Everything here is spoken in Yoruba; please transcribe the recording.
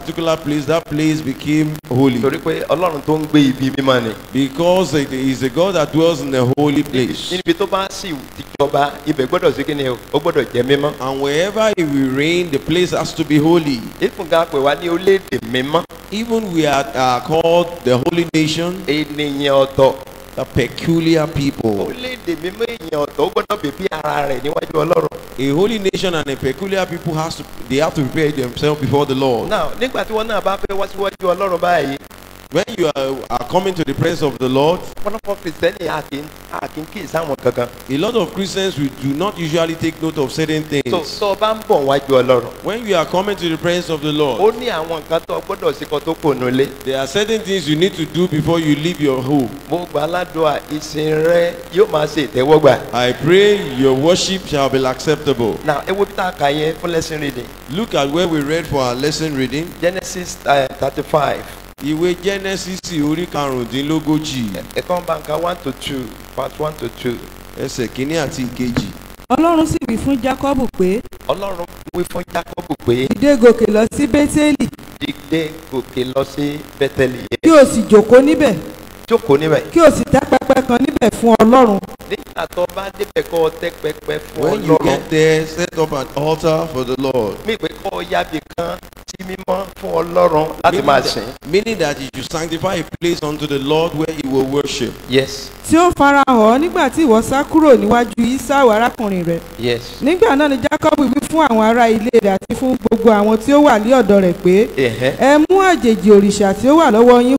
particular place, that place became holy. torí pé ọlọ́run tó ń gbé ibi mímọ́ ni Because it is a God that dwells in a holy place. níbi tó bá sì ti jọba ibẹ̀ gbọ́dọ̀ sí kíni o ó gbọ́dọ̀ jẹ́ mímọ́ And wherever he will reign, the place has to be holy. ìfúnga pè wá ní orílẹ̀-èdè mímọ́ Even we are, are called the holy nation, ènìyàn ọ̀tọ̀ the peculiar people. orílẹ̀-èdè mímọ́ èèyàn ọ̀tọ̀ ó gbọ́dọ̀ bèbí ara rẹ̀ níwájú ọlọ́run A holy nation and a peculiar people has to they have to prepare themselves before the Lord. náà nígbà tí wọ́n náà bá fẹ́ wá síwájú ọlọ́run báyìí When you are, are coming to the presence of the Lord, ọ̀pọ̀lọpọ̀ kìrìsìtẹ́nì àkín àkín kì í sáwọn kankan a lot of Christians we do not usually take note of certain tó things. tó o bá ń bọ̀ wájú ọlọ́run When you are coming to the presence of the ó Lord, ní àwọn nǹkan tó o gbọ́dọ̀ sí kan tó kò nulẹ̀ there are certain things you need to do before you leave your home. mo gbà ládùúgbà ìsìn rẹ yóò máa ṣe ìtẹ́wọ́gbà I pray your worship shall be acceptable. náà ewu bí tá a kà yẹn fún lesson reading Look at where we read for our lesson reading. genesis thirty five Ìwé Genesis orí karùndínlógójì ẹ̀kọ́ bàǹkà one to two part one to two ẹsẹ̀ kínní àti ìkejì. ọlọ́run sì wí fún jákọ́bù pé ọlọ́run wí fún jacob pé dìde gòkè lọ sí bẹ́tẹ́lì dídé gòkè lọ sí bẹ́tẹ̀lì yẹn kí o sì jókòó níbẹ̀ jókòó níbẹ̀ kí o sì tẹ́ pẹpẹ kan níbẹ̀ fún ọlọ́run nígbà tó bá débẹ̀ kọ́ ọ tẹ́ pẹpẹ fún When you ọlọ́run get there, set up an altar for the Lord. mí pé kọ́ ọ yábì kan sí mímọ́ fún ọlọ́run láti máa sìn. Meaning that you should sanctify a place unto the Lord where he will worship. yes tí ó farahàn ọ́ nígbà tí ìwọ sá kúrò níwájú Ísáù arákùnrin rẹ̀ yes nígbà náà ni jákọ́bù wí fún àwọn ará ilé rẹ̀ àti fún gbogbo àwọn tí ó wà ní ọ̀dọ̀ rẹ̀ pé ẹ̀hẹ́ ẹ mú àjèjì òrìṣà tí ó wà lọ́wọ́ yín